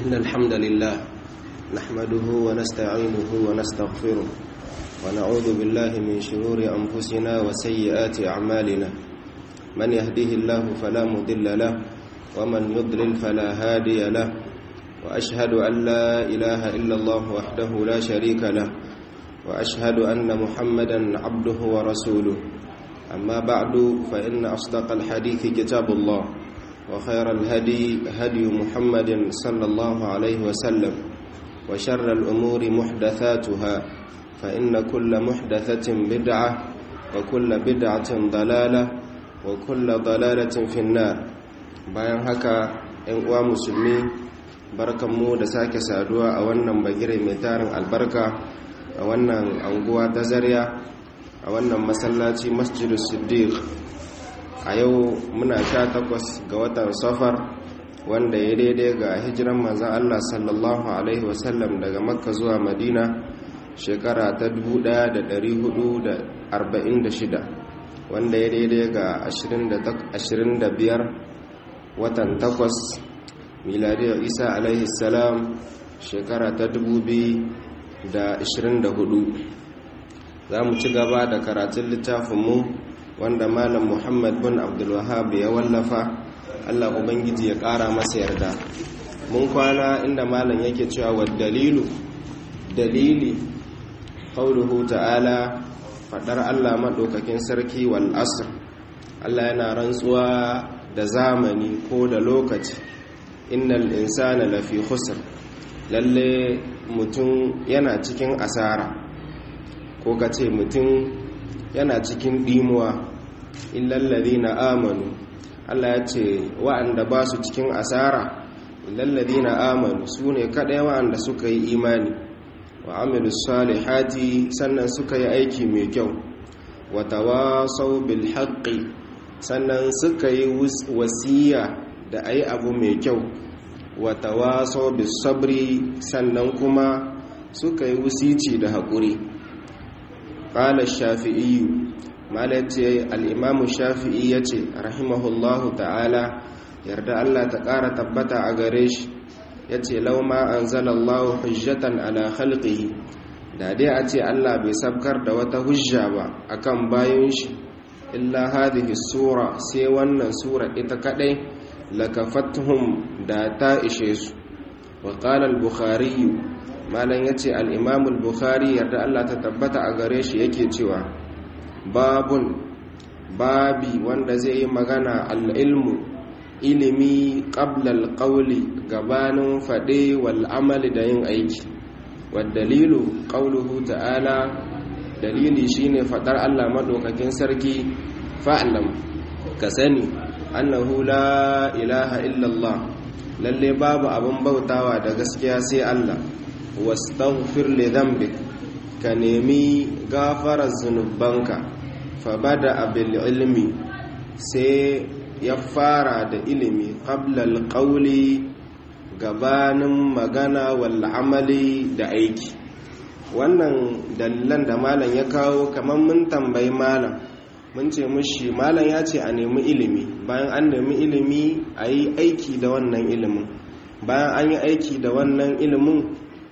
إن الحمد لله نحمده ونستعينه ونستغفره ونعوذ بالله من شرور أنفسنا وسيئات أعمالنا من يهده الله فلا مضل له ومن يضلل فلا هادي له وأشهد أن لا إله إلا الله وحده لا شريك له وأشهد أن محمدا عبده ورسوله أما بعد فإن أصدق الحديث كتاب الله وخير الهدي هدي محمد صلى الله عليه وسلم وشر الأمور محدثاتها فإن كل محدثة بدعة وكل بدعة ضلالة وكل ضلالة في النار bayan haka ‘yan uwa musulmi barkanmu da sake saduwa a wannan bagire mai tarin albarka a wannan anguwa ta zariya a wannan masallaci masjidu siddiq a yau muna sha takwas ga watan safar wanda ya daidai ga hijiran manzan Allah sallallahu Alaihi wasallam daga makka zuwa madina shekara ta 1446 wanda ya daidai ga 25 watan takwas miladiyar isa alaihi salam shekara ta 2024 za mu ci gaba da karatun littafinmu wanda malam muhammad bin abdulwahab ya wallafa allah ubangiji ya kara masa yarda mun kwana inda malam yake cewa wa dalilu dalili qauluhu ta'ala fadar allah maɗaukakin sarki wal asr allah yana rantsuwa da zamani ko da lokaci innal insana lafi khusr lalle mutum yana cikin asara ko ka ce mutum yana cikin ɗimuwa illallazi na amanu Allah ya ce wa'anda ba su cikin asara illallazi na amanu su ne kaɗai wa'anda suka yi imani wa amilu salihati sannan suka yi aiki mai kyau wata wasau bil haƙƙi sannan suka yi wasiya da a yi abu mai kyau wata wasau bil sabri sannan kuma suka yi wusici da haƙuri ƙala shafi'iyu malace al'imamu shafi'i ya ce rahimahullahu ta'ala yarda Allah ta ƙara tabbata a gare shi ya ce lauma an zalallahu hujjatan ala halƙihi da dai a ce Allah bai sabkar da wata hujja ba akan bayan shi illa hadhihi sura sai wannan sura ita kadai lakafatuhum da ta ishe su wa qala al-bukhari malam ya ce al'imamul bukhari yarda Allah ta tabbata a gare shi yake cewa babun babi wanda zai yi magana al'ilmu ilimi ƙablal ƙauli gabanin faɗe wal'amali da yin aiki waddalilu ƙauluhu ta'ala dalili shine faɗar Allah maɗaukakin sarki fa'alam ka sani annahu la ilaha illallah lalle babu abin bautawa da gaskiya sai Allah wastaghfir li dhanbik ka nemi gafarar zunubanka fa bada bil ilmi sai ya fara da ilimi qabla al qawli gabanin magana wal amali da aiki wannan dalilan da malam ya kawo kamar mun tambayi malam mun ce mushi malam ya ce a nemi ilimi bayan an nemi ilimi a yi aiki da wannan ilimin bayan an yi aiki da wannan ilimin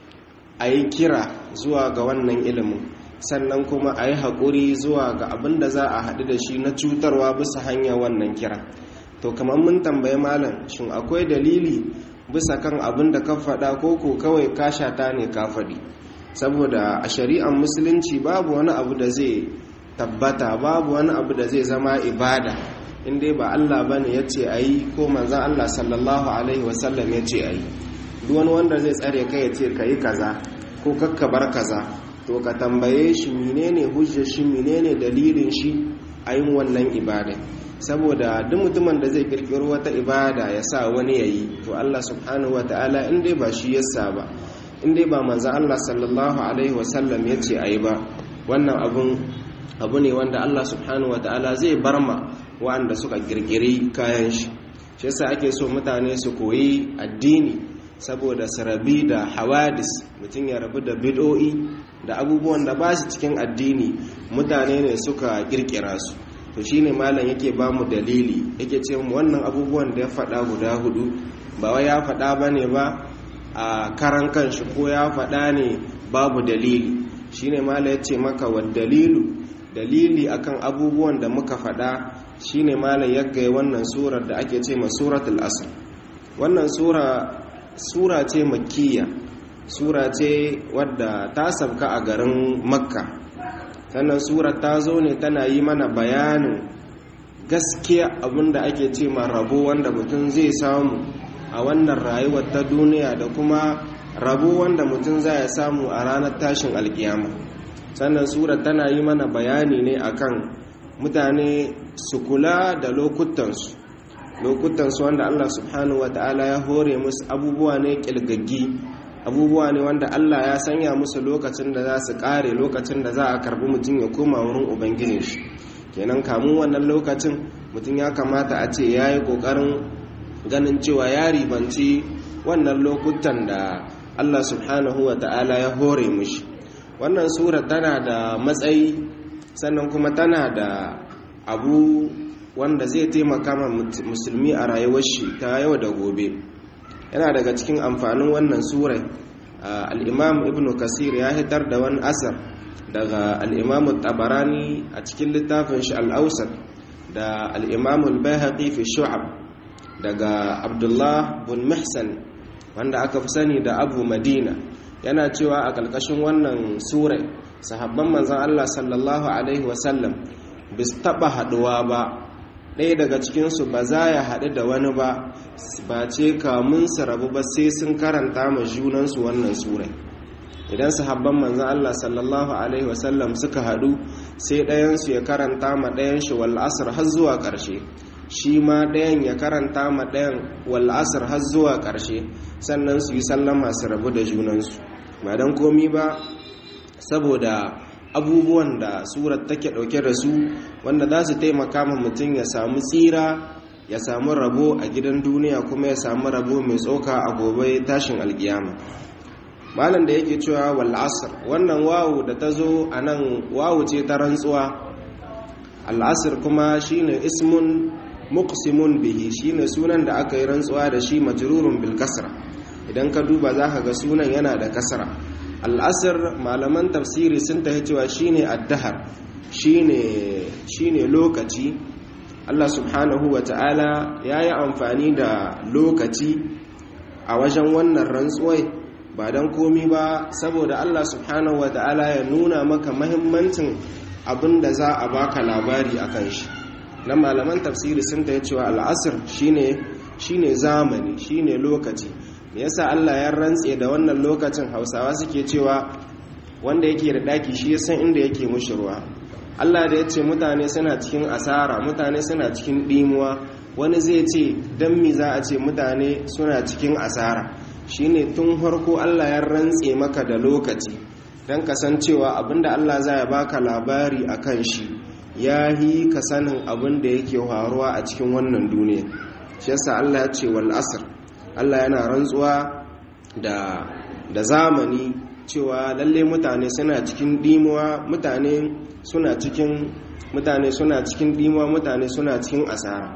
a yi kira zuwa ga wannan ilimin sannan kuma a yi haƙuri zuwa ga abin da za a haɗu da shi na cutarwa bisa hanyar wannan kira to kamar mun tambayi malam shin akwai dalili bisa kan abin da ka faɗa ko ko kawai ka shata ne ka faɗi saboda a shari'ar musulunci babu wani abu da zai tabbata babu wani abu da zai zama ibada in dai ba Allah bane ya ce a yi ko manzan Allah sallallahu alaihi wasallam ya ce a yi duk wani wanda zai tsare kai ya ce ka yi kaza ko kakkabar kaza to ka tambaye shi menene hujjar shi menene dalilin shi a yin wannan ibada saboda duk mutumin da zai kirkiro wata ibada ya sa wani ya yi to Allah subhanahu wa ta'ala in dai ba shi yasa ba in dai ba manzan Allah sallallahu alaihi wasallam ya ce a yi ba wannan abun abu ne wanda Allah subhanahu wa ta'ala zai barma wa'anda suka kirkiri kayan shi shi yasa ake so mutane su koyi addini saboda su rabi da hawadis mutum ya rabu da bid'o'i da abubuwan da ba su cikin addini mutane ne suka kirkira su to shine malam yake ba mu dalili yake ce mu wannan abubuwan da ya faɗa guda hudu ba wai ya faɗa ba ne ba a karan kanshi ko ya faɗa ne babu dalili shine mala yace maka wa dalilu dalili akan abubuwan da muka faɗa shine mala yagga wannan surar da ake ce ma suratul asr wannan sura sura ce makkiya sura ce wadda ta sabka a garin makka sannan surar ta zo ne tana yi mana bayanin gaskiya abinda ake ce ma rabo wanda mutum zai samu a wannan rayuwar ta duniya da kuma rabo wanda mutum za ya samu a ranar tashin alkiyama sannan sura tana yi mana bayani ne akan mutane su kula da lokutansu lokutansu wanda Allah subhanahu ta'ala ya hore musu abubuwa ne kilgaggi abubuwa ne wanda Allah ya sanya musu lokacin da za su kare lokacin da za a karbi mutum ya koma wurin ubangijin shi kenan kamun wannan lokacin mutum ya kamata a ce ya yi ƙoƙarin ganin cewa ya ribanci wannan lokutan da Allah subhanahu wa ta'ala ya hore mushi wannan sura tana da matsayi sannan kuma tana da abu wanda zai taimaka ma musulmi a rayuwar shi ta yau da gobe yana daga cikin amfanin wannan surai al'imam ibn kasir ya hitar da wani asar daga al'imam tabarani a cikin littafin shi al'ausar da al'imam al-bayhaqi fi shu'ab daga abdullah bin mihsan wanda aka fi sani da abu madina yana cewa a ƙarƙashin wannan surai sahabban manzan allah sallallahu alaihi wasallam bis taɓa haɗuwa ba ɗaya daga cikinsu ba za ya haɗu da wani ba ba ce kamun su rabu ba sai sun karanta ma junansu wannan surai idan sahabban manzan Allah sallallahu Alaihi wasallam suka haɗu sai ɗayansu ya karanta ma ɗayan shi wal'asar har zuwa ƙarshe shi ma ɗayan ya karanta ma ɗayan wal'asar har zuwa ƙarshe sannan su yi sallama su rabu da junansu ba don komi ba saboda abubuwan da surat take ɗauke da su wanda za su taimaka ma mutum ya samu tsira ya samu rabo a gidan duniya kuma ya samu rabo mai tsoka a gobe tashin alkiyama malam da yake cewa wal asr wannan wawu da ta zo a nan wawu ce ta rantsuwa al'asr kuma shine ismun muqsimun bihi shine sunan da aka yi rantsuwa da shi majrurun bil kasra idan ka duba zaka ga sunan yana da kasra al'asr malaman tafsiri sun tafi cewa shine addahar shine shine lokaci Allah subhanahu wa ta'ala ya yi amfani da lokaci a wajen wannan rantsuwai ba don komi ba saboda Allah subhanahu wa ta'ala ya nuna maka mahimmancin abin da za a baka labari a kan shi na malaman tafsiri sun ta cewa al'asir shine shine zamani shine lokaci me yasa Allah ya rantse da wannan lokacin hausawa suke cewa wanda yake da daki shi ya san inda yake mushi ruwa Allah da ya ce mutane suna cikin asara mutane suna cikin ɗimuwa wani zai ce don mi za a ce mutane suna cikin asara shine tun harko Allah ya rantse maka da lokaci don kasancewa abinda Allah za ya baka labari a kan shi ya yi ka sanin abin da yake faruwa a cikin wannan duniya shi yasa Allah ya ce wal asr Allah yana rantsuwa da da zamani cewa lalle mutane suna cikin dimuwa mutane suna cikin mutane suna cikin dimuwa mutane suna cikin asara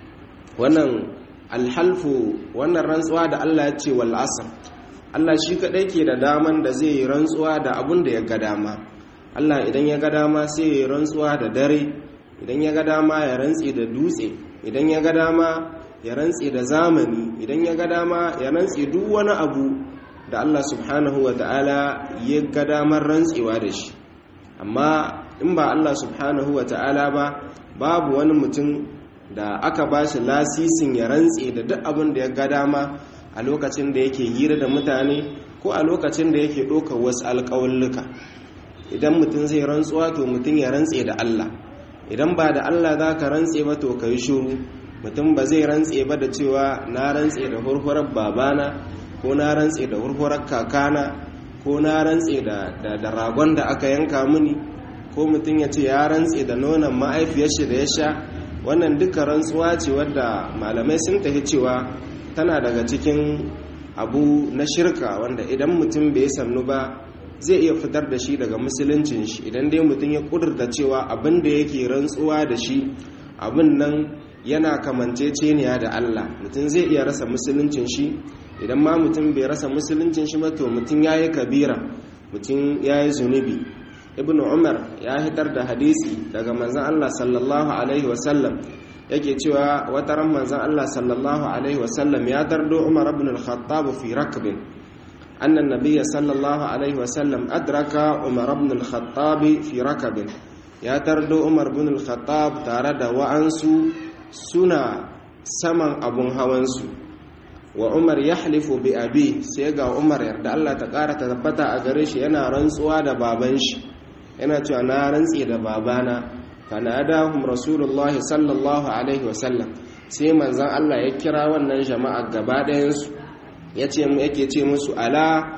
wannan alhalfu wannan rantsuwa da Allah ya ce wal asr Allah shi kadai ke da daman da zai yi rantsuwa da abun da ya ga dama Allah idan ya ga dama sai ya yi rantsuwa da dare idan ya ga dama ya rantse da dutse idan ya ga dama ya rantse da zamani idan ya ga dama ya rantse duk wani abu da Allah subhanahu wa ta'ala ya ga damar rantsewa da shi amma in ba Allah subhanahu wa ta'ala ba babu wani mutum da aka ba shi lasisin ya rantse da duk abin da ya ga dama a lokacin da yake hira da mutane ko a lokacin da yake ɗaukar wasu alƙawulluka idan mutum zai rantsuwa to mutum ya rantse da Allah idan ba da Allah za ka rantse ba to ka yi shuru mutum ba zai rantse ba da cewa na rantse da hurhurar babana ko na rantse da hurhurar kakana ko na rantse da ragon da aka yanka mini ko mutum ya ce ya rantse da nonon ma'aifiyar shi da ya sha wannan duka rantsuwa ce wadda malamai sun tafi cewa tana daga cikin abu na shirka wanda idan mutum bai sannu ba zai iya fitar da shi daga musuluncin shi idan dai mutum ya kudurta cewa abin da yake rantsuwa da shi abin nan yana kamanceceniya da Allah mutum zai iya rasa musuluncin shi idan ma mutum bai rasa musuluncin shi ba to mutum yayi kabira mutum yayi zunubi ibnu umar ya hitar da hadisi daga manzon Allah sallallahu alaihi wasallam yake cewa wata ran manzon Allah sallallahu alaihi wasallam ya dardo umar ibn al-khattab fi rakbin anna an-nabiy sallallahu alaihi wasallam adraka umar ibn al-khattab fi rakbin ya tardo umar ibn al-khattab tare da wa'ansu suna saman abun hawansu wa umar ya halifu bi abi sai ga umar yarda Allah ta ƙara ta tabbata a gare shi yana rantsuwa da baban shi yana cewa na rantsi da babana fanadahum rasulullah sallallahu alaihi wasallam sai manzon Allah ya kira wannan jama'a gaba ɗayansu yace mu yake ce musu ala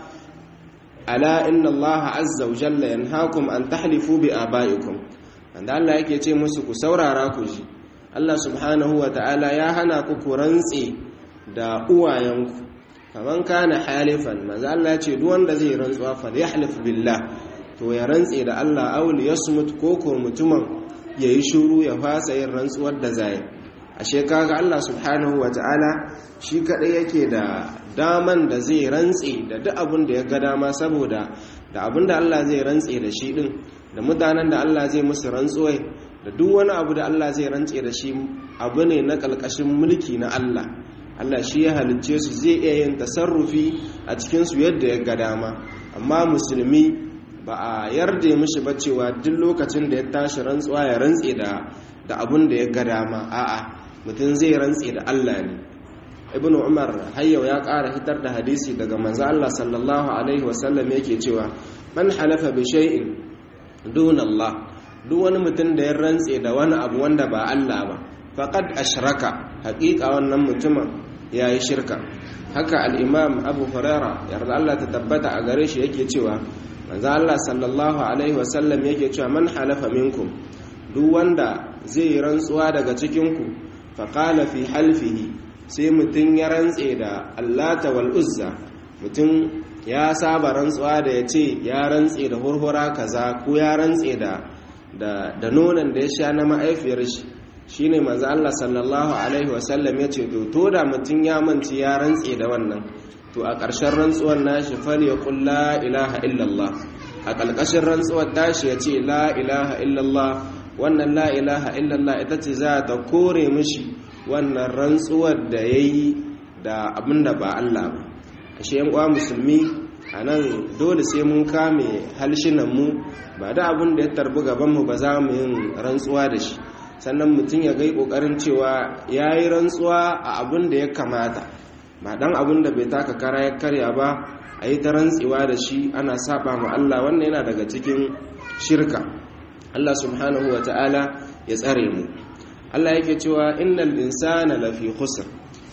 ala inna Allah azza wa jalla yanhaakum an tahlifu bi abaikum wanda Allah yake ce musu ku saurara ku ji Allah subhanahu wa ta'ala ya hana ku ku rantse da uwayenku kaman kana halifan maza Allah ce duk wanda zai rantsuwa fa yahlif billah to ya rantse da Allah aw li yasmut koko mutumin yayi shiru ya fasa yin rantsuwar da zai ashe kaga Allah subhanahu wa ta'ala shi kadai yake da daman da zai rantse da duk abin da ya ga dama saboda da abin da Allah zai rantse da shi din da mutanen da Allah zai musu rantsuwai da duk wani abu da Allah zai rantse da shi abu ne na ƙalƙashin mulki na Allah Allah shi ya halicce su zai iya yin tasarrufi a cikinsu yadda ya ga dama amma musulmi ba a yarda mishi ba cewa duk lokacin da ya tashi rantsuwa ya rantse da da abun da ya ga dama a'a mutum zai rantse da Allah ne ibnu umar hayyau ya ƙara hitar da hadisi daga manzo Allah sallallahu alaihi wasallam yake cewa man halafa bi shay'in dun Allah duk wani mutum da ya rantse da wani abu wanda ba Allah ba faqad ashraka haƙiƙa wannan mutumin yayi shirka haka al-imam Abu Huraira yarda Allah ta tabbata a gare shi yake cewa manzo Allah sallallahu alaihi wasallam yake cewa man halafa minkum duk wanda zai rantsuwa daga cikin ku faqala fi halfihi sai mutum ya rantse da Allata wal Uzza mutum ya saba rantsuwa da ya ce ya rantse da hurhura kaza ko ya rantse da da nonon da ya sha na ma'aifiyar shi shine manzo Allah sallallahu alaihi wasallam ya ce to to da mutum ya manci ya rantse da wannan to a ƙarshen rantsuwar nashi fal yaqul la ilaha illallah a ƙalƙashin rantsuwar tashi ya ce la ilaha illallah wannan la ilaha illallah ita ce za ta kore mishi wannan rantsuwar da yayi da abinda ba Allah ba ashe yan uwa musulmi a nan dole sai mun kame halshinanmu ba da abin da ya tarbi gabanmu ba za mu yin rantsuwa da shi sannan mutum ya gai ƙoƙarin cewa ya yi rantsuwa a abin da ya kamata ba dan abin da bai taka kara ya karya ba a yi ta rantsewa da shi ana saba ma Allah wannan yana daga cikin shirka Allah subhanahu wa ta'ala ya tsare mu Allah yake cewa innal insana lafi khusr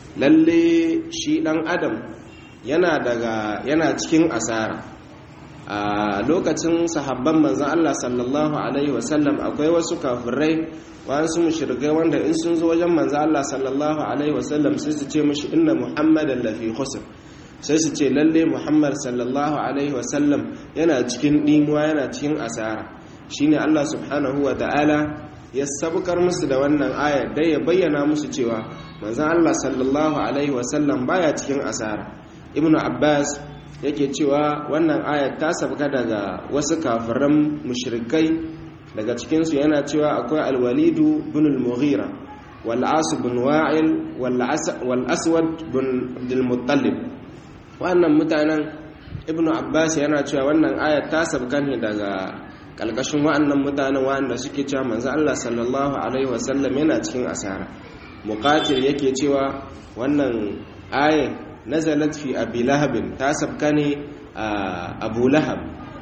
lalle shi dan adam yana daga yana cikin asara a lokacin sahabban manzon Allah sallallahu alaihi wasallam akwai wasu kafirai wasu mushrikai wanda in sun zo wajen manzon Allah sallallahu alaihi wasallam sai su ce mishi inna muhammadan lafi khusr sai su ce lalle muhammad sallallahu alaihi wasallam yana cikin dimuwa yana cikin asara shine Allah subhanahu wa ta'ala ya sabukar musu da wannan aya dai ya bayyana musu cewa manzon Allah sallallahu alaihi wasallam baya cikin asara ibnu abbas yake cewa wannan ayat ta sabka daga wasu kafiran mushrikai daga cikinsu yana cewa akwai alwalidu bin al-mughira wal as bin wa'il wal aswad bin abdul muttalib wannan mutanen ibnu abbas yana cewa wannan ayat ta sabka ne daga kalkashin wa'annan mutanen wa'anda suke cewa manzo Allah sallallahu alaihi wasallam yana cikin asara muqatil yake cewa wannan ayat nazalat fi abi lahabin ta sabka ne a abu lahab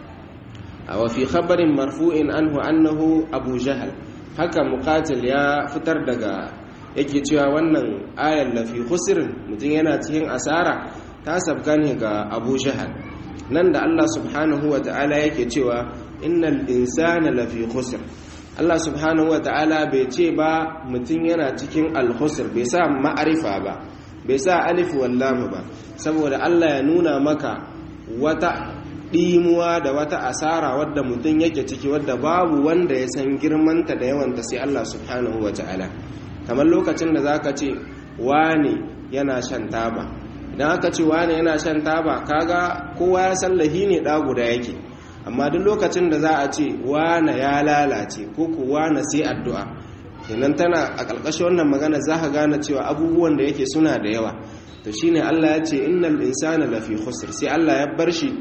wa fi khabarin marfu'in anhu annahu abu jahal haka muqatil ya fitar daga yake cewa wannan ayar lafi khusrin mutum yana cikin asara ta sabka ne ga abu jahal nan da Allah subhanahu wa ta'ala yake cewa innal insana lafi khusr Allah subhanahu wa ta'ala bai ce ba mutum yana cikin al-khusr bai sa ma'arifa ba bai sa alif wallam ba saboda Allah ya nuna maka wata ɗimuwa da wata asara wadda mutum yake ciki wadda babu wanda ya san girmanta da yawanta sai Allah subhanahu wa ta'ala kamar lokacin da zaka ce wane yana shan taba idan aka ce wane yana shan taba kaga kowa ya san lahi ne da guda yake amma duk lokacin da za a ce wane ya lalace ko ku wane sai addu'a kenan tana a ƙarƙashin wannan magana za ka gane cewa abubuwan da yake suna da yawa to shine Allah ya ce innal insana lafi khusr sai Allah ya bar shi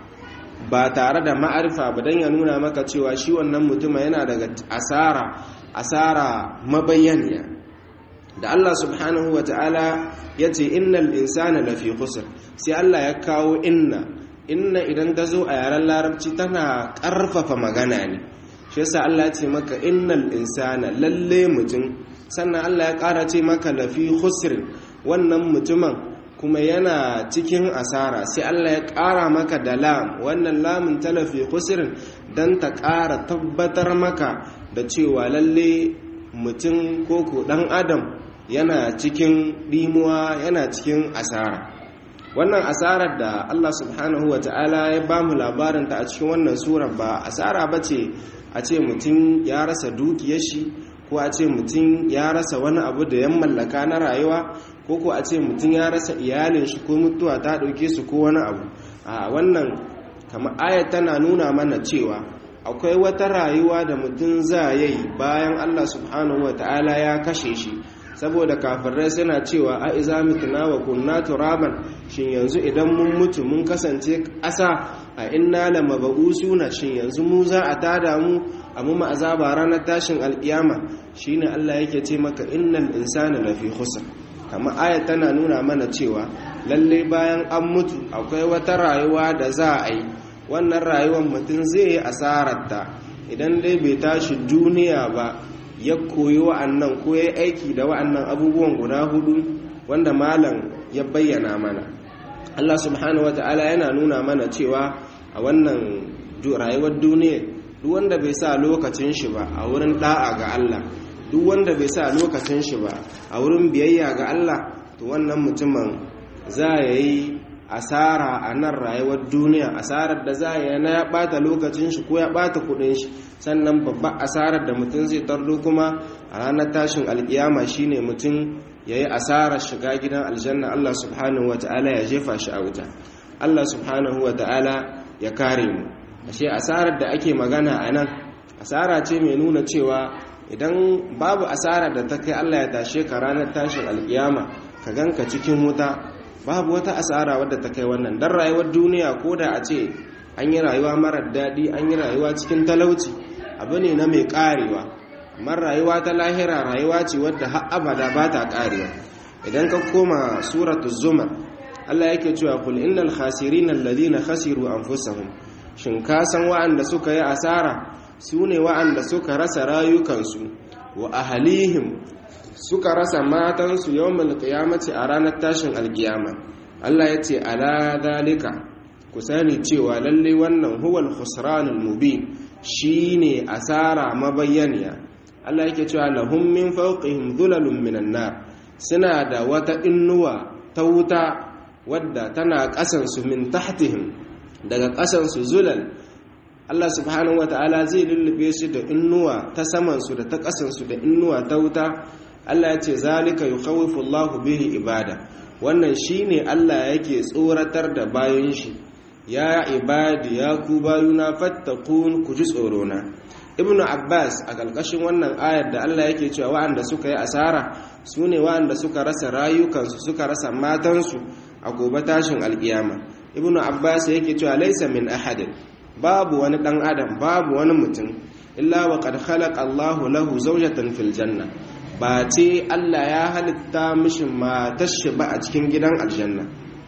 ba tare da ma'arifa ba dan ya nuna maka cewa shi wannan mutumin yana daga asara asara mabayyaniya da Allah subhanahu wa ta'ala ya ce innal insana lafi khusr sai Allah ya kawo inna inna idan ta zo a yaren larabci tana ƙarfafa magana ne shi yasa Allah ya ce maka innal insana lalle mutum sannan Allah ya ƙara ce maka lafi khusr wannan mutumin kuma yana cikin asara sai Allah ya ƙara maka da lam wannan lamun ta lafi khusr dan ta ƙara tabbatar maka da cewa lalle mutum ko ko dan adam yana cikin ɗimuwa yana cikin asara wannan asarar da Allah subhanahu wa ta'ala ya ba mu labarinta a cikin wannan surar ba asara ba ce a ce mutum ya rasa dukiyar shi ko a ce mutum ya rasa wani abu da ya mallaka na rayuwa ko ko a ce mutum ya rasa iyalin shi ko mutuwa ta ɗauke su ko wani abu a wannan kamar ayat tana nuna mana cewa akwai wata rayuwa da mutum za yi bayan Allah subhanahu wa ta'ala ya kashe shi saboda kafirai suna cewa a iza mituna wa kunna turaban shin yanzu idan mun mutu mun kasance ƙasa a inna la mabusuna shin yanzu mu za a tada mu a mu azaba ranar tashin alkiyama shine Allah yake ce maka innal insana lafi khusr kamar aya tana nuna mana cewa lalle bayan an mutu akwai wata rayuwa da za a yi wannan rayuwar mutum zai yi asararta idan dai bai tashi duniya ba ya koyi wa'annan ko ya aiki da wa'annan abubuwan guda hudu wanda malam ya bayyana mana Allah subhanahu ta'ala yana nuna mana cewa a wannan rayuwar duniya duk wanda bai sa lokacin shi ba a wurin da'a ga Allah duk wanda bai sa lokacin shi ba a wurin biyayya ga Allah to wannan mutumin za ya yi asara a nan rayuwar duniya asarar da za ya na ya bata lokacin shi ko ya bata kudin shi sannan babban asarar da mutum zai tardo kuma a ranar tashin alkiyama shine mutum ya yi asarar shiga gidan aljanna Allah subhanahu wata'ala ya jefa shi a wuta Allah subhanahu wata'ala ya kare mu ashe asarar da ake magana a nan asara ce mai nuna cewa idan babu asarar da ta kai Allah ya tashe ka ranar tashin alkiyama ka ganka cikin wuta babu wata asara wadda ta kai wannan dan rayuwar duniya ko da a ce an yi rayuwa marar daɗi an yi rayuwa cikin talauci abu ne na mai ƙarewa mar rayuwa ta lahira rayuwa ce wadda har abada ba ta ƙarewa idan ka koma suratu zumar Allah yake cewa kul innal khasirin alladhina khasiru anfusahum shin ka san wa'anda suka yi asara su ne wa'anda suka rasa rayukansu wa ahlihim suka rasa matansu yawmal qiyamati a ranar tashin alkiyama Allah ya ce ala dalika ku sani cewa lalle wannan huwal khusranul mubin shine asara mabayyaniya Allah yake cewa lahum min fawqihim dhulalun minan nar suna da wata innuwa ta wuta wadda tana kasansu min tahtihim daga kasansu zulal Allah subhanahu wataala zai lullube su da innuwa ta samansu da ta kasansu da innuwa ta wuta Allah ya ce zalika yukhawifu Allahu bihi ibada wannan shine Allah yake tsoratar da bayan shi ya ibadi ya ku bayuna fattakun ku ji tsorona ibnu abbas a ƙarƙashin wannan ayar da Allah yake cewa wa'anda suka yi asara su ne wa'anda suka rasa rayukansu suka rasa matansu a gobe tashin alƙiyama ibnu abbas yake cewa laisa min ahadin babu wani ɗan adam babu wani mutum illa wa qad khalaqa Allahu lahu zawjatan fil janna ba ce Allah ya halitta mishi matar shi ba a cikin gidan aljanna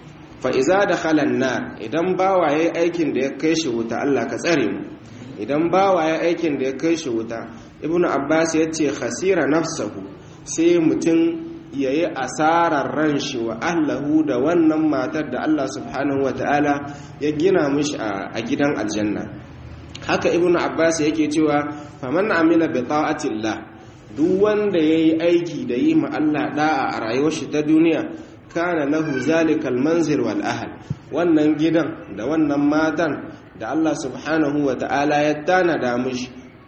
fa iza dakhala an idan bawa yayi aikin da ya kai shi wuta Allah ka tsare mu idan bawa yayi aikin da ya kai shi wuta ibnu abbas yace khasira nafsahu sai mutum yayi asarar ran shi wa ahlahu da wannan matar da Allah subhanahu wataala ya gina mishi a gidan aljanna haka ibnu abbas yake cewa faman amila bi ta'atillah duk wanda yayi aiki da yi ma Allah da'a a rayuwar shi ta duniya kana lahu zalikal manzil wal ahl wannan gidan da wannan matan da Allah subhanahu wataala ya tanada mishi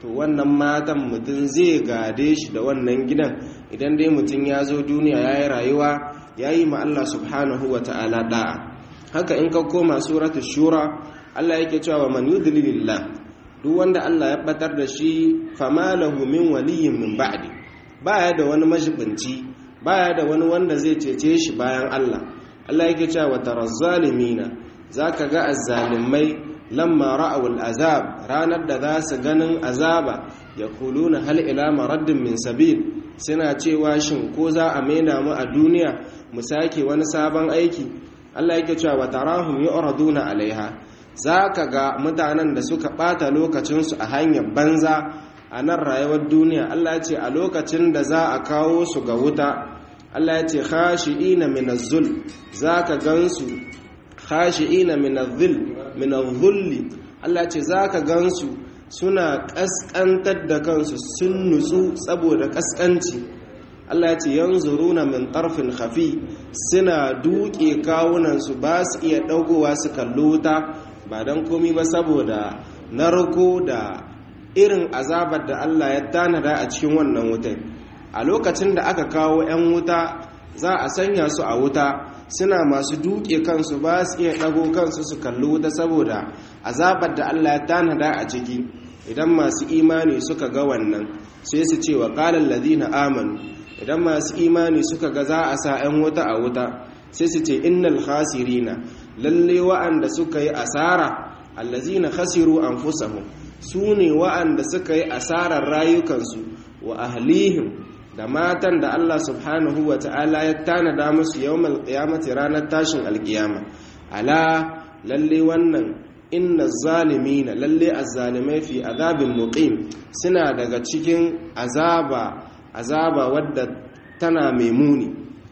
to wannan matan mutum zai gade shi da wannan gidan idan dai mutum ya zo duniya ya yi rayuwa ya yi ma Allah subhanahu wa ta'ala da'a haka in ka koma suratul shura Allah yake cewa man yudlilillah duk wanda Allah ya batar da shi fama lahu min waliyyin min ba'di baya da wani majibinci baya da wani wanda zai cece shi bayan Allah Allah yake cewa taraz zalimina zaka ga azzalimai lamma ra'aw al'azab ranar da za su ganin azaba yaquluna hal ila maraddin min sabil suna cewa shin ko za a maida mu a duniya mu sake wani sabon aiki Allah yake cewa tarahum yu'raduna alaiha zaka ga mutanen da suka bata lokacinsu a hanyar banza a nan rayuwar duniya Allah ce a lokacin da za a kawo su ga wuta Allah ya ce khashi'ina min az-zul zaka gansu khashi'ina min az-zil min az-zulli Allah ce zaka gansu suna kaskantar da kansu sun nutsu saboda kaskanci Allah ya ce yanzuruna min tarfin khafi suna duke kawunan su ba su iya dagowa su kallo wuta ba dan komi ba saboda narko da irin azabar da Allah ya tanada a cikin wannan wutan a lokacin da aka kawo 'yan wuta za a sanya su a wuta suna masu duke kansu ba su iya ɗago kansu su kalli wuta saboda azabar da Allah ya tanada a ciki idan masu imani suka ga wannan sai su ce wa ƙalar ladina amanu idan masu imani suka ga za a sa 'yan wuta a wuta sai su ce innal khasirina lalle wa'anda suka yi asara allazina khasiru anfusahum su ne wa'anda suka yi asarar rayukansu wa ahlihim da matan da Allah subhanahu wa ta'ala ya tanada musu yawmal qiyamati ranar tashin alkiyama ala lalle wannan inna zalimina lalle azzalimai fi azabin muqim suna daga cikin azaba azaba wadda tana mai muni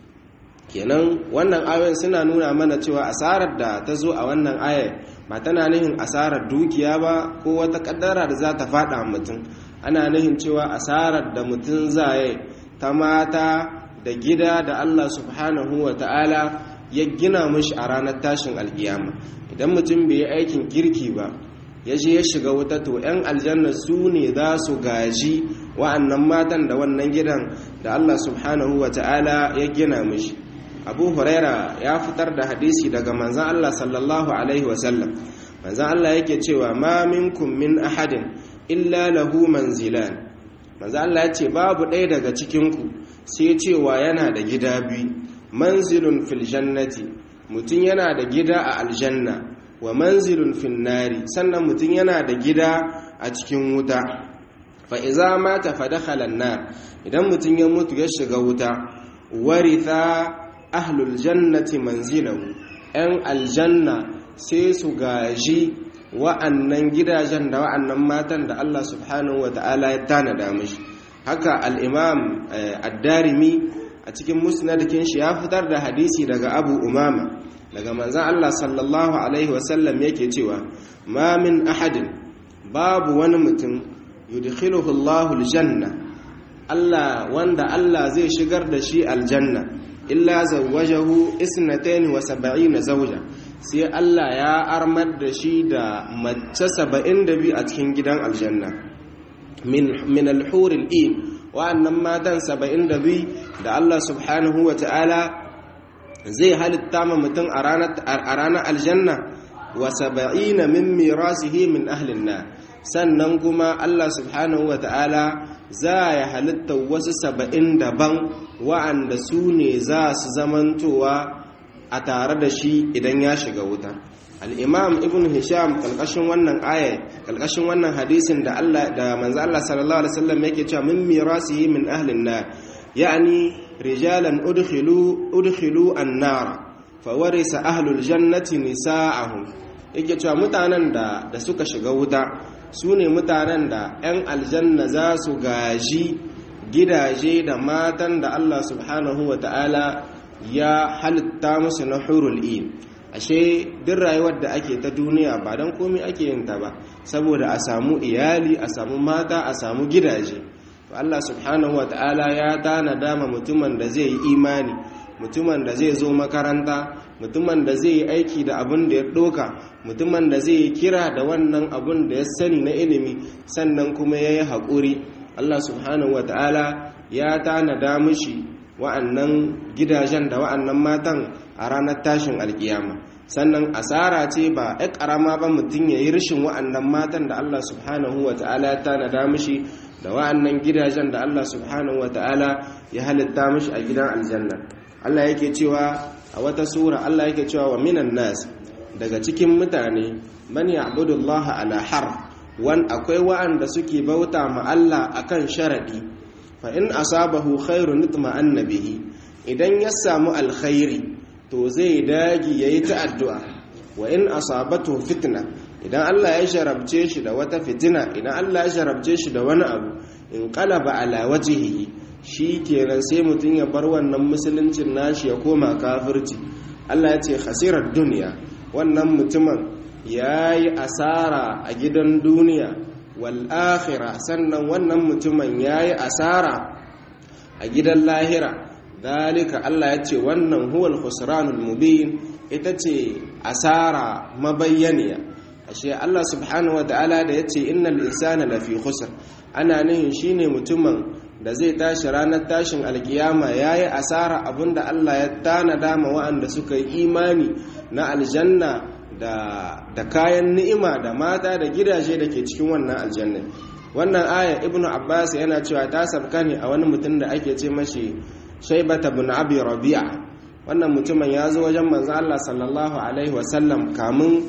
kenan wannan ayoyin suna nuna mana cewa asarar da ta zo a wannan ayar ba tana nihin asarar dukiya ba ko wata kaddara da za ta fada mutum ana nihin cewa asarar da mutum zaye ta mata da gida da Allah subhanahu wa ta'ala ya gina mishi a ranar tashin alkiyama idan mutum bai yi aikin kirki ba ya je ya shiga wuta to 'yan aljanna su ne za su gaji wa'annan matan da wannan gidan da Allah subhanahu wa ta'ala ya gina mishi abu huraira ya fitar da hadisi daga manzan Allah sallallahu alaihi wasallam manzan Allah yake cewa ma minkum min ahadin illa lahu manzilan manzan Allah ya ce babu ɗaya daga cikinku sai cewa yana da gida biyu manzilun fil jannati mutum yana da gida a aljanna wa manzilun fil nari sannan mutum yana da gida a cikin wuta fa iza mata fa dakhala nar idan mutum ya mutu ya shiga wuta waritha ahlul jannati manzilahu yan aljanna sai su gaji wa'annan gidajen da wa'annan matan da Allah subhanahu wata'ala ya tanada mishi haka al-imam ad-darimi a cikin musnadkin shi ya fitar da hadisi daga abu umama daga manzan Allah sallallahu alaihi wasallam yake cewa ma min ahadin babu wani mutum yudkhiluhu Allahu al-janna Allah wanda Allah zai shigar da shi aljanna illa zawwajahu isnatayn wa sab'ina zawja sai Allah ya armar da shi da mace 72 a cikin gidan aljanna min min al-hur al-in wa'annan matan 72 da Allah subhanahu wa ta'ala zai halitta ma mutum a ranar aljanna wa 70 min mirasihi min ahlin nar sannan kuma Allah subhanahu wa ta'ala za ya halitta wasu saba'in daban wa'anda su ne za su zamantowa a tare da shi idan ya shiga wuta al'imam ibn hisham kalkashin wannan aya kalkashin wannan hadisin da Allah da manzo Allah sallallahu alaihi wasallam yake cewa min mirasihi min ahlin nar yani rijalan udkhilu udkhilu an-nar fa warisa ahlul jannati nisa'ahum yake cewa mutanen da da suka shiga wuta su ne mutanen da 'yan aljanna za su gaji gidaje da matan da Allah subhanahu wa ta'ala ya halitta musu na hurul in ashe duk rayuwar da ake ta duniya ba don komi ake yin ta ba saboda a samu iyali a samu mata a samu gidaje to Allah subhanahu wa ta'ala ya tana dama mutumin da zai yi imani mutumin da zai zo makaranta mutumin da zai yi aiki da abin da ya ɗoka mutumin da zai yi kira da wannan abin da ya sani na ilimi sannan kuma ya yi haƙuri allah subhanahu wa ta'ala ya tanada mishi wa'annan gidajen da wa'annan matan a ranar tashin alkiyama sannan asara ce ba ya ƙarama ba mutum ya yi rashin wa'annan matan da allah subhanahu wa ta'ala ya tanada mishi da wa'annan gidajen da allah subhanahu wa ta'ala ya halitta mishi a gidan aljanna allah yake cewa a wata sura allah yake cewa wa minan nas daga cikin mutane man ya'budu allah ala har wan akwai wa'anda suke bauta ma allah akan sharadi fa in asabahu khairun nitma'anna bihi idan ya samu alkhairi to zai dagi yayi ta addu'a wa in asabatu fitna idan Allah ya sharabce shi da wata fitina idan Allah ya sharabce shi da wani abu in qalaba ala wajhihi kenan sai mutun ya bar wannan musuluncin nashi ya koma kafirci Allah ya ce khasirar duniya wannan mutumin yayi asara a gidan duniya wal'akhira sannan wannan mutumin ya yi asara a gidan lahira dalika Allah ya ce wannan huwal khusranul mubin ita ce asara mabayyaniya ashe Allah subhanahu wa ta'ala da ya ce innal insana lafi khusr ana nihin shine mutumin da zai tashi ranar tashin alkiyama yayi asara abinda Allah ya tanada ma wa'anda suka yi imani na aljanna da, da kayan ni'ima da mata da gidaje da ke cikin wannan aljanna wannan aya ibnu abbas yana cewa ta sabka ne a wani mutum da ake ce mashi shaibata bin abi rabi'a wannan mutumin ya zo wajen manzo Allah sallallahu alaihi wasallam kamun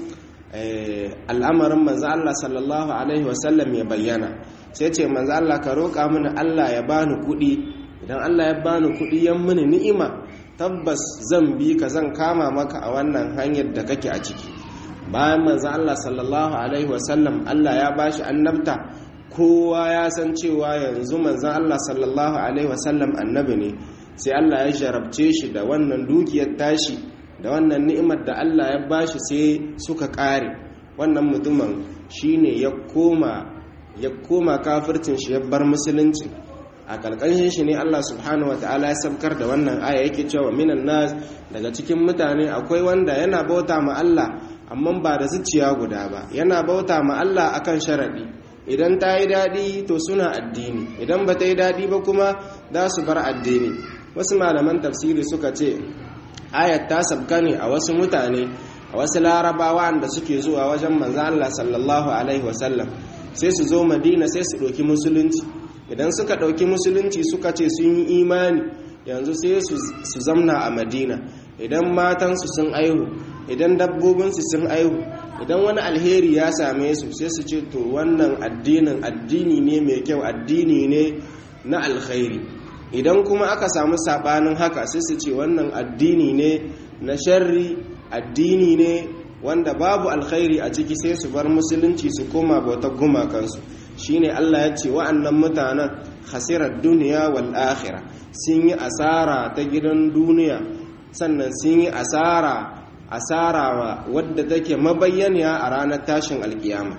al'amarin manzo Allah sallallahu alaihi wasallam ya bayyana sai ce manzo Allah ka roƙa mini Allah ya bani kuɗi idan Allah ya bani kuɗi yan mini ni'ima tabbas zan bi ka zan kama maka a wannan hanyar da kake a ciki bayan manzo Allah sallallahu alaihi wasallam Allah ya bashi annabta kowa ya san cewa yanzu manzo Allah sallallahu alaihi wasallam annabi ne sai Allah ya jarabce shi da wannan dukiyar tashi da wannan ni'imar da Allah ya bashi sai suka kare wannan mutumin shine ya koma ya koma kafircin shi ya bar musulunci a kalkanshin shi ne Allah subhanahu ta'ala ya sabkar da wannan aya yake cewa minan nas daga cikin mutane akwai wanda yana bauta ma Allah amma ba da zuciya guda ba yana bauta ma Allah akan sharadi idan ta yi daɗi to suna addini idan ba ta yi daɗi ba kuma za su bar addini wasu malaman tafsiri suka ce ayat ta sabka ne a wasu mutane a wasu larabawa da suke zuwa wajen manzo Allah sallallahu alaihi wasallam sai su zo madina sai su ɗauki musulunci idan suka ɗauki musulunci suka ce sun yi imani yanzu sai su zamna a madina idan matansu sun aihu idan dabbobinsu sun aihu idan wani alheri ya same su sai su ce to wannan addinin addini ne mai kyau addini ne na alkhairi idan kuma aka samu sabanin haka sai su ce wannan addini ne na sharri addini ne wanda babu alkhairi a ciki sai su bar musulunci su koma bautar gumakansu shine Allah ya ce wa'annan mutanen khasirar duniya wal akhirah sun yi asara ta gidan duniya sannan sun yi asara asara wadda take mabayyaniya a ranar tashin alkiyama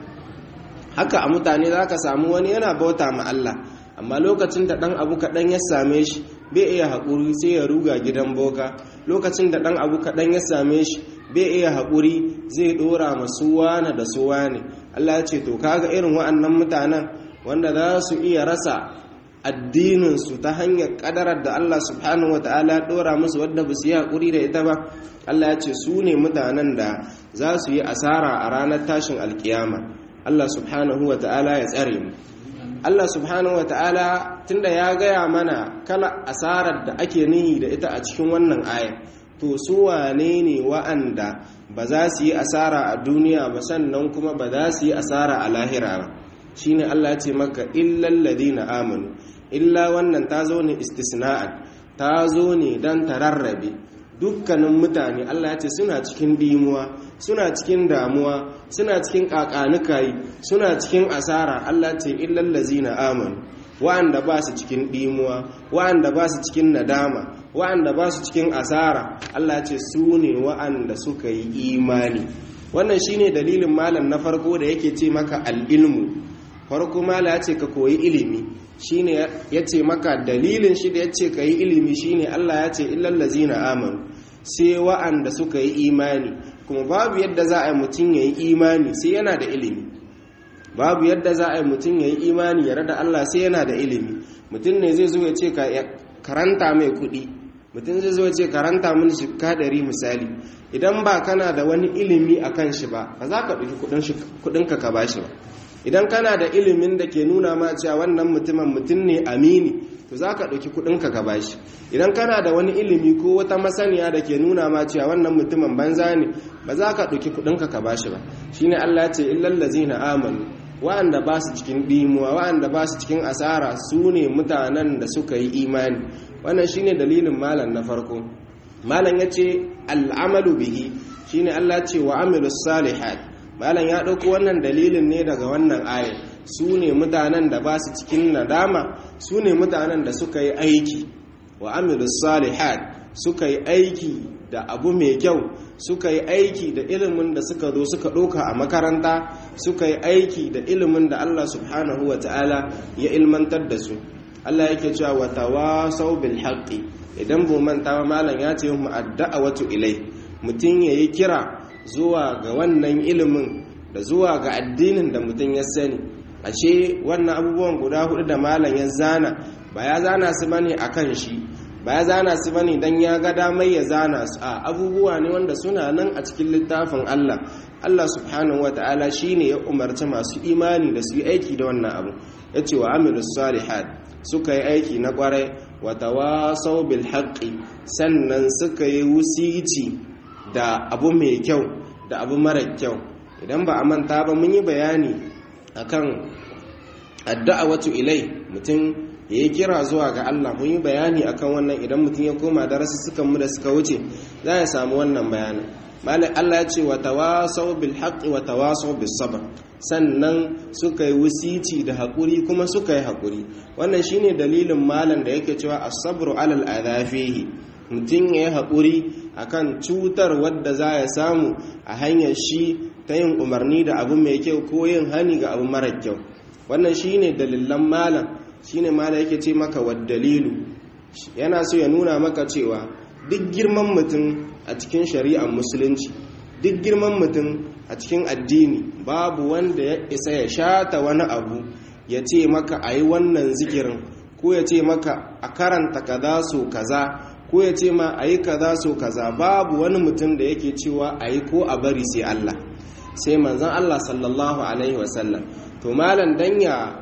haka a mutane za ka samu wani yana bauta ma Allah amma lokacin da ɗan abu kaɗan ya same shi bai iya haƙuri sai ya ruga gidan boka lokacin da ɗan abu kaɗan ya same shi bai iya haƙuri zai ɗora masu wane da su wane Allah ya ce to kaga irin wa'annan mutanen wanda za su iya rasa addininsu ta hanyar ƙadarar da Allah subhanahu wata'ala ya ɗora musu wadda ba su yi haƙuri da ita ba Allah ya ce su ne mutanen da za su yi asara a ranar tashin alkiyama Allah subhanahu wata'ala ya tsare mu Allah subhanahu wa ta'ala tunda ya gaya mana kala asarar da ake nihi da ita a cikin wannan aya to su wane ne wa'anda ba za su yi asara a duniya ba sannan kuma ba za su yi asara a lahira ba shine Allah ya ce maka illal ladina amanu illa wannan ta zo ne istisna'an ta zo ne dan tararrabe dukkanin mutane Allah ya ce suna cikin dimuwa suna cikin damuwa suna cikin kakanukayi suna cikin asara Allah ce illal lazina amanu wa'anda ba su cikin dimuwa wa'anda ba su cikin nadama wa'anda ba su cikin asara Allah ce su ne wa'anda suka yi imani wannan shine dalilin malam na farko da yake ce maka al-ilmu farko mala ya ce ka koyi ilimi shine yace maka dalilin shi da yace kai ilimi shine Allah ya ce illal ladzina amanu sai wa'anda suka yi imani kuma babu yadda za a yi mutum ya yi imani sai yana da ilimi babu yadda za a yi mutum ya yi imani ya rada Allah sai yana da ilimi mutum ne zai zo ya ce karanta mai kuɗi mutum zai zo ya ce karanta mini shika ɗari misali idan ba kana da wani ilimi a kan shi ba ba za ka ɗauki kuɗinka ka ba shi ba idan kana da ilimin da ke nuna ma cewa wannan mutumin mutum ne amini to za ka ɗauki kuɗinka ka ba shi idan kana da wani ilimi ko wata masaniya da ke nuna ma cewa wannan mutumin banza ne ba za ka ɗauki kuɗinka ka ba shi ba shine Allah ce illallazi na amanu wa'anda ba su cikin ɗimuwa wa'anda ba su cikin asara su ne mutanen da suka yi imani wannan shine dalilin malam na farko malam ya ce al'amalu bihi shine Allah ce wa amilu salihat malam ya ɗauko wannan dalilin ne daga wannan ayat su ne mutanen da ba su cikin nadama su ne mutanen da suka yi aiki wa amilu salihat suka yi aiki da abu mai kyau suka yi aiki da ilimin da suka zo suka ɗauka a makaranta suka yi aiki da ilimin da Allah subhanahu wa ta'ala ya ilmantar da su Allah yake cewa wa tawasau bil haqqi idan bu manta ba malam ya ce mu wato ilai mutum yayi kira zuwa ga wannan ilimin da zuwa ga addinin da mutum ya sani ashe wannan abubuwan guda hudu da malam ya zana ba ya zana su bane akan shi ba ya zana su bane dan ya ga damai ya zana su a abubuwa ne wanda suna nan a cikin littafin Allah Allah subhanahu wataala shine ya umarci masu imani da su yi aiki da wannan abu yace wa amilus salihat suka yi aiki na kwarai wa tawasau bil haqqi sannan suka yi wusici da abu mai kyau da abu mara kyau idan ba a manta ba mun yi bayani akan addu'a wato ilai mutum ya yi kira zuwa ga Allah mun yi bayani akan wannan idan mutum ya koma sukan mu da suka wuce za ya samu wannan bayanin malai Allah ya ce wa tawasau bil haqqi wa tawasau bis sabr sannan suka yi wusici da haƙuri kuma suka yi haƙuri wannan shine dalilin malam da yake cewa as-sabru alal adafihi mutum ya yi haƙuri akan cutar wadda za ya samu a hanyar shi ta yin umarni da abu mai kyau ko yin hani ga abu mara kyau wannan shine dalilan malam shine malam yake ce maka wa dalilu yana so ya nuna maka cewa duk girman mutum a cikin shari'ar musulunci duk girman mutum a cikin addini babu wanda ya isa ya shata wani abu ya ce maka a yi wannan zikirin ko ya ce maka a karanta kaza so kaza ko ya ce ma a yi kaza so kaza babu wani mutum da yake cewa a yi ko a bari sai Allah sai manzan Allah sallallahu alaihi wasallam to malam dan ya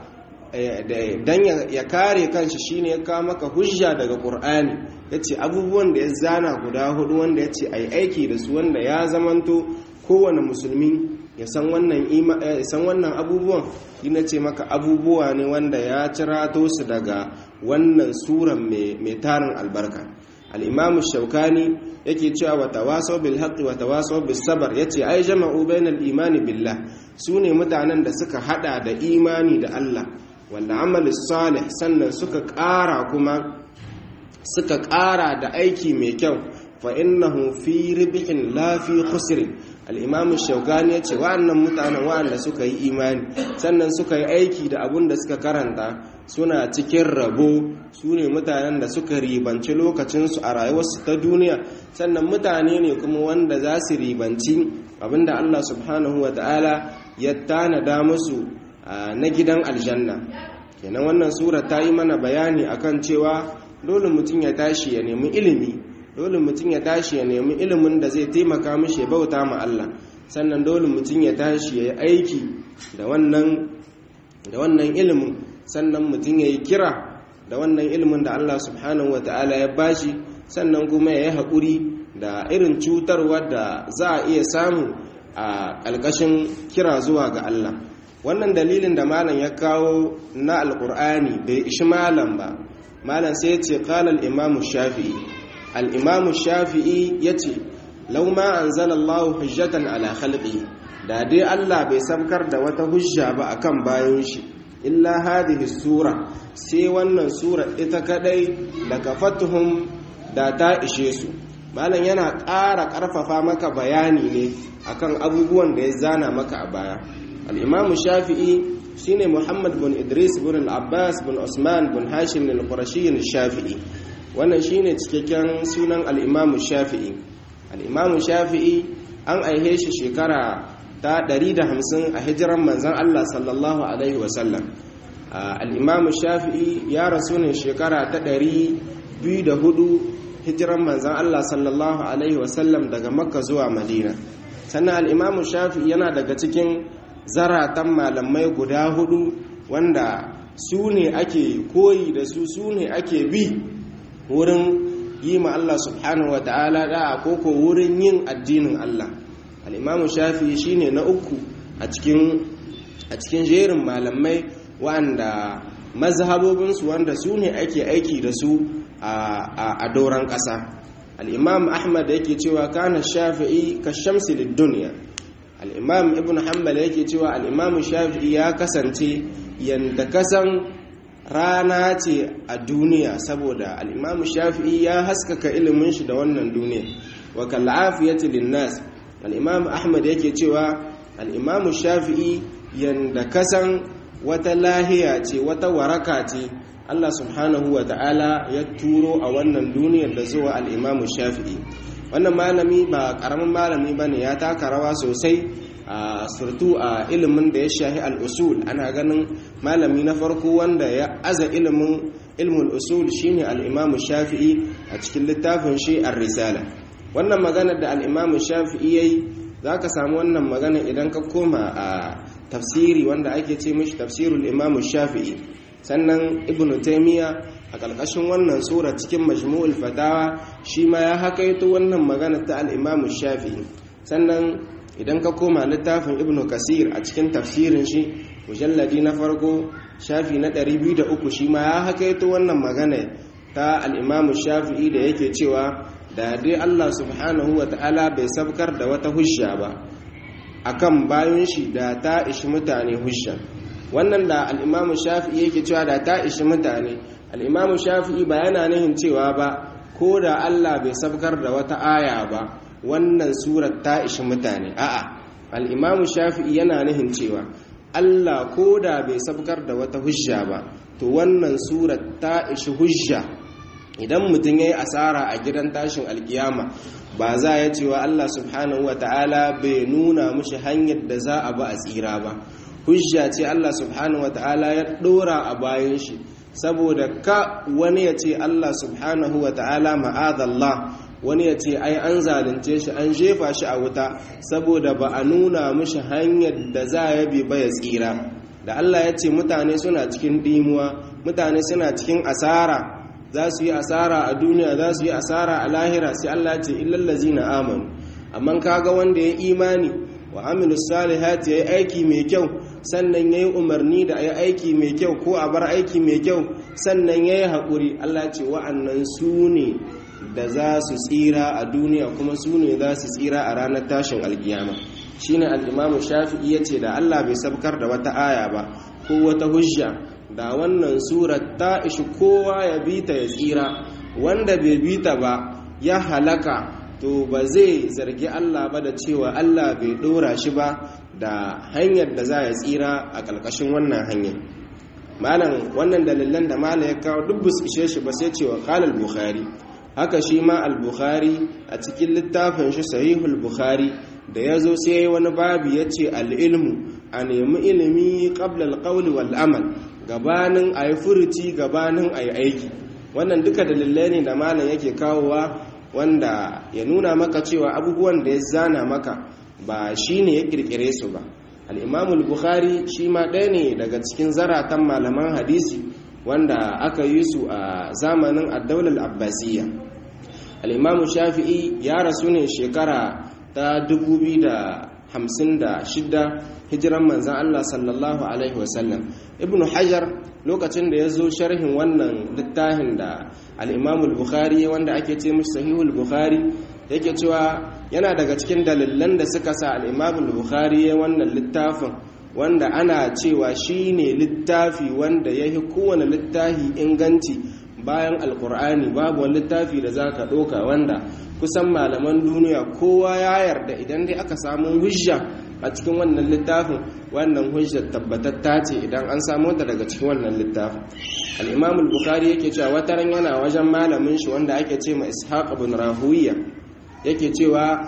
dan ya kare kanshi shine ya kawo maka hujja daga Qur'ani yace abubuwan da ya zana guda hudu wanda yace ai aiki da su wanda ya zamanto kowane musulmi ya san wannan ya san wannan abubuwan ina ce maka abubuwa ne wanda ya cirato su daga wannan suran mai tarin albarka al-imam shaukani yake cewa wa tawasaw bil haqqi wa tawasaw bis sabr yace ai jama'u bainal imani billah sune mutanen da suka hada da imani da Allah wanda amali salih sannan suka ƙara kuma suka ƙara da aiki mai kyau fa innahu fi ribihin la fi khusrin al-imam shaukani yace wa'annan mutanen wa'anda suka yi imani sannan suka yi aiki da abun da suka karanta suna cikin rabo su ne mutanen da suka ribanci lokacinsu a rayuwarsu ta duniya sannan mutane ne kuma wanda za su ribanci abinda Allah subhanahu wa ta'ala ya tanada musu na gidan aljanna kenan wannan sura ta yi mana bayani akan cewa dole mutum ya tashi ya nemi ilimi dole mutum ya tashi ya nemi ilimin da zai taimaka mishi ya bauta ma Allah sannan dole mutum ya tashi ya yi aiki da wannan da wannan ilimin sannan mutum ya yi kira da wannan ilimin da Allah subhanahu wata'ala ya bashi sannan kuma ya yi haƙuri da irin cutarwa da za a iya samu a ƙalƙashin kira zuwa ga Allah wannan dalilin da malam ya kawo na alƙur'ani bai ishi malam ba malam sai ya ce ƙalal imamu shafi'i al'imamu shafi'i ya ce lauma an zala Allah hujjatan ala khalqi da dai Allah bai sabkar da wata hujja ba akan bayan shi illa hadhihi sura sai wannan sura ita kadai da kafatuhum da ta ishe su malam yana ƙara ƙarfafa maka bayani ne akan abubuwan da ya zana maka a baya al-imamu shafi'i shine muhammad bin idris bin al-abbas bin usman bin hashim al-qurashi al-shafi'i wannan shine cikakken sunan al-imam shafi'i al-imam shafi'i an aihe shi shekara ta 150 a hijiran manzon Allah sallallahu alaihi wasallam al-imam shafi'i ya rasu ne shekara ta 204 hijiran manzon Allah sallallahu alaihi wasallam daga makka zuwa madina sannan al-imam shafi'i yana daga cikin zaratan malamai guda hudu wanda su ne ake koyi da su su ne ake bi wurin yi ma Allah subhanahu wa ta'ala da'a koko wurin yin addinin Allah al'imamu shafi shi ne na uku a cikin jerin malamai wanda mazhabobinsu wanda su ne ake aiki da su a doron ƙasa al'imam ahmad yake cewa kana shafi'i ka shamsi da duniya al'imam ibn hanbal yake cewa al'imam shafi'i ya kasance yadda kasan rana ce a duniya saboda al'imam shafi'i ya haskaka ilimin shi da wannan duniya wa kal'afiyati linnas al'imam ahmad yake cewa al'imam shafi'i yadda kasan wata lahiya ce wata waraka ce Allah subhanahu wa ta'ala ya turo a wannan duniyar da zuwa al'imamu shafi'i wannan malami ba ƙaramin malami ba ne ya taka rawa sosai a surtu a ilimin da ya shahi al'usul ana ganin malami na farko wanda ya aza ilimin ilmul usul shine al'imamu shafi'i a cikin littafin shi a risala wannan magana da al'imamu shafi'i ya yi za ka samu wannan magana idan ka koma a tafsiri wanda ake ce mishi tafsirul imamu shafi'i sannan ibnu taimiyya a ƙarƙashin wannan sura cikin majmu'ul fatawa shi ma ya hakaito wannan magana ta al'imamu shafi'i sannan idan ka koma littafin ibnu kasir a cikin tafsirin shi mujalladi na farko shafi na 203 shi ma ya hakaito wannan magana ta al'imamu shafi'i da yake cewa da dai allah subhanahu wa ta'ala bai sabkar da wata hujja ba akan bayan shi da ta ishi mutane hujja wannan da al'imamu shafi'i yake cewa da ta ishi mutane al'imamu shafi'i ba yana nihin cewa ba ko da allah bai sabkar da wata aya ba wannan surat ta ishi mutane a'a al'imamu shafi'i yana nihin cewa allah ko da bai sabkar da wata hujja ba to wannan surat ta ishi hujja idan mutum ya yi asara a gidan tashin alkiyama ba za ya cewa allah subhanahu wa ta'ala bai nuna mushi hanyar da za a ba a tsira ba hujja ce Allah subhanahu wata'ala ya dora a bayan shi saboda ka wani ya ce Allah subhanahu wata'ala ma'adallah wani ya ce ai an zalunce shi an jefa shi a wuta saboda ba a nuna mishi hanyar da za ya bi ba ya tsira da Allah ya ce mutane suna cikin dimuwa mutane suna cikin asara za su yi asara a duniya za su yi asara a lahira sai Allah ya ce illallazina amanu amma kaga wanda ya imani wa amilu salihati yayi aiki mai kyau sannan yayi umarni da ayi aiki mai kyau ko a bar aiki mai kyau sannan yayi hakuri Allah ce wa'annan su ne da za su tsira a duniya kuma su ne za su tsira a ranar tashin alkiyama shine al-imamu shafi'i yace da Allah bai sabkar da wata aya ba ko wata hujja da wannan surar ta ishi kowa ya bi ta ya tsira wanda bai bi ta ba ya halaka to ba zai zargi Allah ba da cewa Allah bai dora shi ba da hanyar da za ya tsira a ƙarƙashin wannan hanyar malam wannan dalilan da malam ya kawo duk bus ishe shi ba sai cewa qala bukhari haka shi ma al-bukhari a cikin littafin shi sahihul bukhari da ya zo sai wani babu ya ce al-ilmu a nemi ilimi qabla al-qawli wal amal gabanin ayi furuci gabanin ayi aiki wannan duka dalilai ne da malam yake kawowa wanda ya nuna maka cewa abubuwan da ya zana maka ba shi ne ya kirkire su ba al'imamul bukhari shi ma ɗaya ne daga cikin zaratan malaman hadisi wanda aka yi su a zamanin addaular abbasiyya al'imamu shafi'i ya rasu ne shekara ta 2056 hijiran manzan allah sallallahu alaihi wasallam ibn hajar lokacin da ya zo sharhin wannan littafin da al'imamul bukhari wanda ake ce mashi sahihul bukhari yake cewa yana daga cikin dalilan da suka sa al'imamul bukhari wannan littafin wanda ana cewa shi ne littafi wanda ya yi kowane littafi inganci bayan alkur'ani babu wani littafi da za ka ɗoka wanda kusan malaman duniya kowa ya yarda idan dai aka samu hujja a cikin wannan littafin wannan hujjar tabbatatta ce idan an samu ta daga cikin wannan littafin al-imam al-bukhari yake cewa wataran yana wajen malamin shi wanda ake ce ma ishaq ibn rahuwiya yake cewa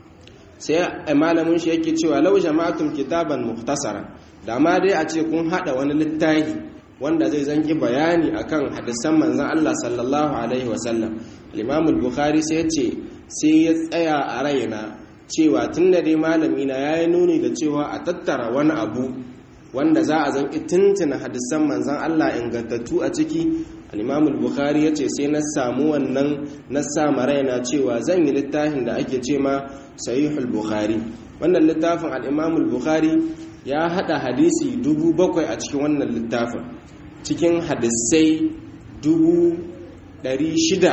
sai malamin shi yake cewa law jama'atum kitaban mukhtasara da ma dai a ce kun hada wani littafi wanda zai zanki bayani akan hadisan manzon Allah sallallahu alaihi wasallam al-imam al-bukhari sai ya ce sai ya tsaya a raina cewa tun da dai malami na ya yi nuni da cewa a tattara wani abu wanda za a zan tuntuna hadisan manzan Allah ingantattu a ciki al bukhari ya ce sai na samu wannan na sama raina cewa zan yi littafin da ake ce ma sahihul bukhari wannan littafin al bukhari ya hada hadisi dubu bakwai a cikin wannan littafin cikin hadisai dubu ɗari shida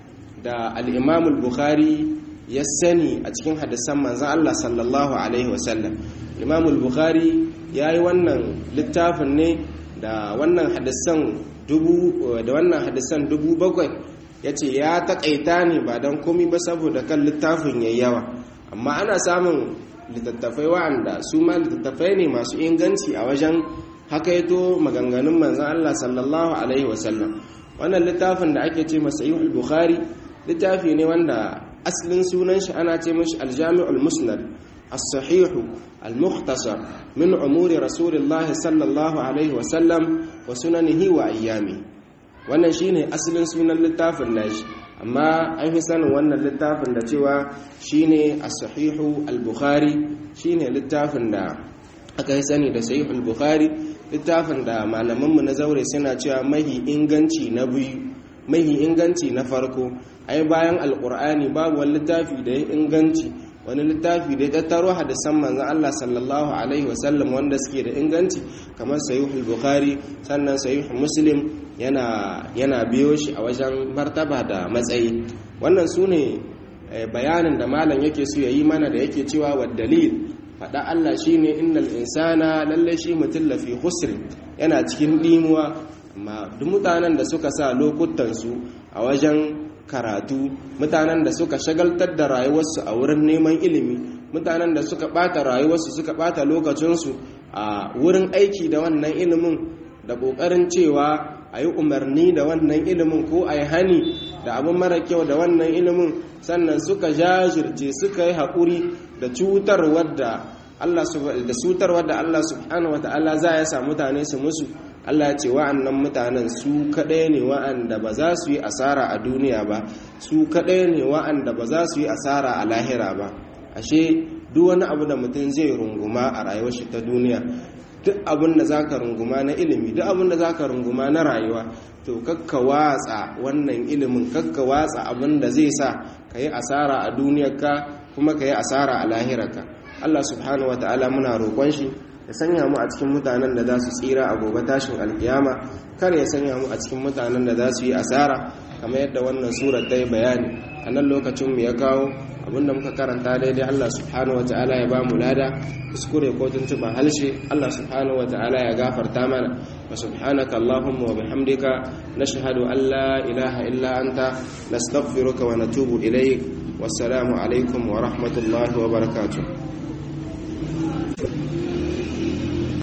da al bukhari ya sani a cikin hadisan manzan Allah sallallahu Alaihi wasallam imam bukhari ya yi wannan littafin ne da wannan hadisan dubu da wannan hadisan dubu bakwai ya ce ya taƙaita ne ba don komi ba saboda kan littafin ya yawa amma ana samun littattafai wa'anda su ma littattafai ne masu inganci a wajen hakaito maganganun manzan Allah sallallahu Alaihi wasallam wannan littafin da ake ce masa yi bukhari littafi ne wanda asalin sunan shi ana ce mashi aljami'ul musnad as-sahihu al-mukhtasar min umuri rasulillah sallallahu alaihi wa sallam wa sunanihi wa ayyami wannan shine asalin sunan littafin nashi amma an fi sanin wannan littafin da cewa shine as-sahihu al-bukhari shine littafin da aka yi sani da sahihul bukhari littafin da malamanmu na zaure suna cewa mahi inganci na biyu mahi inganci na farko ai bayan alkur'ani babu wani littafi da ya inganci wani littafi da ya tattaro hadisan manzon Allah sallallahu alaihi wasallam wanda suke da inganci kamar sahihul bukhari sannan sahih muslim yana yana biyo shi a wajen martaba da matsayi wannan sune bayanin da malam yake so yayi mana da yake cewa wa dalil faɗa Allah shine innal insana lalle shi mutum lafi khusr yana cikin dimuwa amma duk mutanen da suka sa lokutansu a wajen karatu mutanen da suka shagaltar da rayuwarsu a wurin neman ilimi mutanen da suka bata rayuwarsu suka bata lokacinsu a wurin aiki da wannan ilimin da ƙoƙarin cewa a yi umarni da wannan ilimin ko a yi hani da abin mara kyau da wannan ilimin sannan suka jajirce suka yi haƙuri da cutarwar da Allah da cutarwar da Allah subhanahu wata'ala za ya sa mutane su musu Allah ya ce wa'annan mutanen su kaɗai ne wa'anda ba za su yi asara a duniya ba su kaɗai ne wa'anda ba za su yi asara a lahira ba ashe duk wani abu da mutum zai runguma a rayuwar shi ta duniya duk abin da za ka runguma na ilimi duk abin da za ka runguma na rayuwa to kakka watsa wannan ilimin kakka watsa abin da zai sa ka yi asara a duniyarka kuma ka yi asara a lahirarka Allah subhanahu wa ta'ala muna roƙon shi ya sanya mu a cikin mutanen da za su tsira a gobe tashin alkiyama kar ya sanya mu a cikin mutanen da za su yi asara kamar yadda wannan surar ta yi bayani a nan lokacin mu ya kawo abinda muka karanta daidai Allah subhanahu wata'ala ya ba mu lada kuskure ko tuntuban halshe Allah subhanahu wata'ala ya gafarta mana wa subhanaka allahumma wa bihamdika nashhadu an la ilaha illa anta nastaghfiruka wa natubu ilayk wassalamu alaikum wa rahmatullahi wa barakatuh